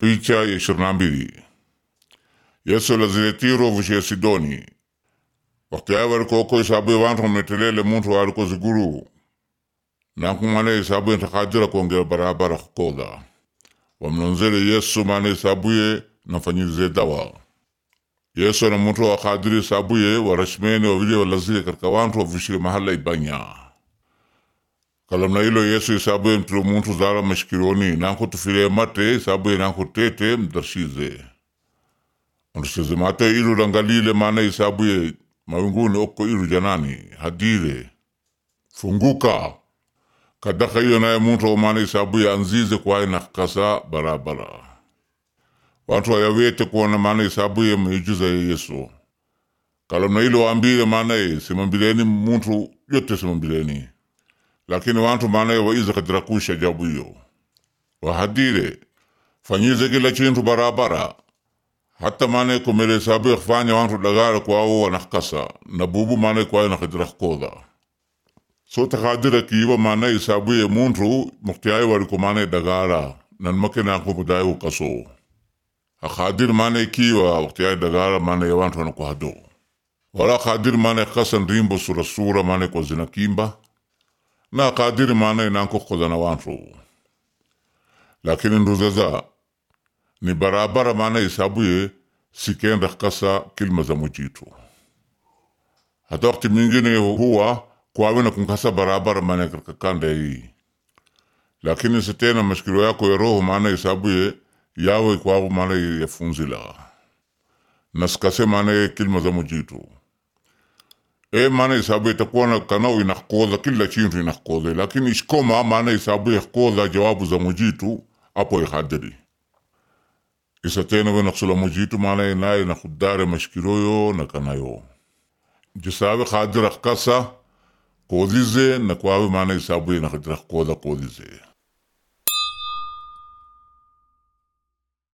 Picha ya ishirini na mbili Yesu lazile Tiro vushie Sidoni wakati ayo walikoko isabuye wantu wametelele muntu waliko ziguru nakumane isabuye ntakadira kuongera barabara kukoda wamnonzele Yesu mane isabuye nafanyirize dawa Yesu na muntu wakadiri isabuye warashimene wawili walazile katika wantu wavushile mahala ibanya kalamna ilo Yesu isabuye mtilo muntu zala mashikironi nanko tufile mate isabuye nanko tete mdarshize Ondusize mate ilu rangalile maana isabuye mawinguni oko ilu janani hadire funguka kadaka iyo naye muntu maana isabuye anzize kwaye nakasa barabara watu wayawete kuona maana isabuye miujiza ya Yesu kalamna ilo wambile maana simambileni muntu yote simambileni lakini wantu maana waiza kadira kusha jabu hiyo wahadire fanyize kila chintu barabara hata mane kumele sabu kufanya wantu dagara kwao wanakasa na bubu mane kwao nakadira koda so takadira kiwa mane isabu ye muntu muktiyai waliko mane dagara nan make na kumudai ukaso akadir mane kiwa muktiyai dagara mane ya wantu wanakuhado wala kadir mane kasan rimbo sura sura mane kwa zina kimba na kadir mane nanko kodana wantu lakini nduzaza ni barabara maana isabuye sikenda kasa kilima za mujitu hata wakati mwingine huwa kwawe na kunkasa barabara maana katika kanda hii lakini sitena mashikiro yako ya roho maana isabuye yawe kwawe maana yafunzila nasikase maana kilima za mujitu e maana isabuye itakuwa na kanao inakoza kila chintu inakoza lakini ishkoma maana isabuye koza jawabu za mujitu apo ihadiri isa tena we naksula mujitu maana naye na khudare mashkiroyo na kanayo jisabe khadira kasa kodize na kwawe maana isabu na khadira koda kodize